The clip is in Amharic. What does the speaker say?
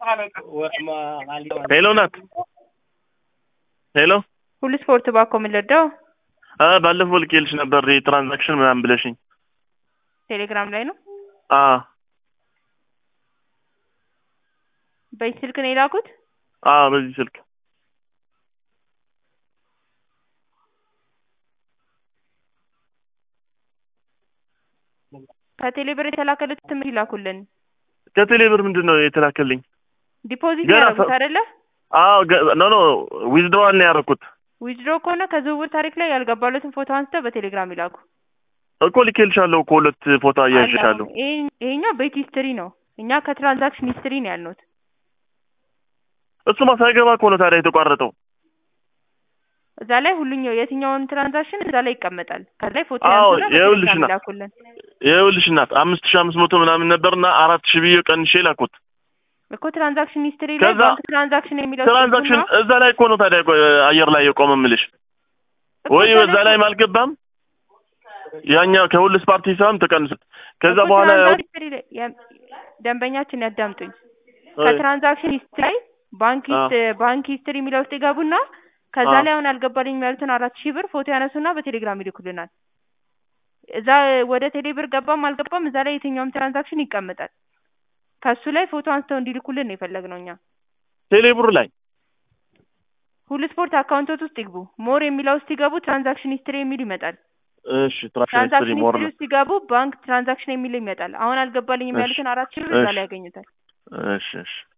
ሄሎ ናት። ሄሎ ሁሉ ስፖርት ባኮ የምንለዳው አ ባለፈው ልኬልሽ ነበር የትራንዛክሽን ምናምን ብለሽኝ። ቴሌግራም ላይ ነው። አ በዚህ ስልክ ነው የላኩት። አ በዚህ ስልክ ከቴሌ ብር የተላከለት ትምህርት ይላኩልን። ከቴሌ ብር ምንድን ነው የተላከልኝ? ዲፖዚት ገና ያደረጉት ሰ- አይደለ? አዎ ኖ ኖ ዊዝድሮዋል ነው ያደረኩት ዊዝድሮ ከሆነ ከዝውውር ታሪክ ላይ ያልገባለትን ፎቶ አንስተው በቴሌግራም ይላኩ። እኮ ልኬልሻለሁ እኮ ሁለት ፎቶ አያይዝሻለሁ። አለ። ይሄ- ይሄኛው ቤት ሂስትሪ ነው። እኛ ከትራንዛክሽን ሂስትሪ ነው ያልነውት። እሱማ ሳይገባ እኮ ነው ታዲያ የተቋረጠው። እዛ ላይ ሁሉኛው የትኛውን ትራንዛክሽን እዛ ላይ ይቀመጣል። ከዛ ላይ ፎቶ አዎ፣ ያንሱና ይኸውልሽ በቴሌግራም ና- ይላኩልን። ይኸውልሽ እናት አምስት ሺህ አምስት መቶ ምናምን ነበርና አራት ሺህ ብዬ ቀንሼ ላኩት። እኮ ትራንዛክሽን ሂስትሪ ላይ ከዛ ባንክ ትራንዛክሽን የሚለው ትራንዛክሽን ሲገቡና እዛ ላይ እኮ ነው ታዲያ ቆ- አየር ላይ የቆመ ምልሽ እኮ ወይ እዛ በዛ ላይም አልገባም። ያኛው ከሁልስ ፓርቲ ሳይሆን ተቀንሱት። ከዛ እኮ በኋላ ያው ትራንዛክሽን ሂስትሪ ላይ የ- ደንበኛችን ያዳምጡኝ። ከትራንዛክሽን ሂስትሪ ላይ ባንክ አዎ። ሂስት- ባንክ ሂስትሪ የሚለው ውስጥ ይገቡና ከዛ አዎ። ላይ አሁን አልገባልኝ ያሉትን አራት ሺህ ብር ፎቶ ያነሱና በቴሌግራም ይልኩልናል። እዛ ወደ ቴሌ ብር ገባም አልገባም እዛ ላይ የትኛውም ትራንዛክሽን ይቀመጣል። ከሱ ላይ ፎቶ አንስተው እንዲልኩልን ነው የፈለግነው እኛ። ቴሌብር ላይ ሁሉ ስፖርት አካውንቶት ውስጥ ይግቡ። ሞር የሚለው ውስጥ ይገቡ። ትራንዛክሽን ሂስትሪ የሚል ይመጣል። እሺ ትራንዛክሽን ትራንዛክሽን ሞር ሂስትሪ ነው። ውስጥ ሲገቡ ባንክ ትራንዛክሽን የሚል ይመጣል። አሁን አልገባልኝም እሺ፣ ያሉትን አራት ሺህ ብር እዛ እሺ። ላይ ያገኙታል። እሺ እሺ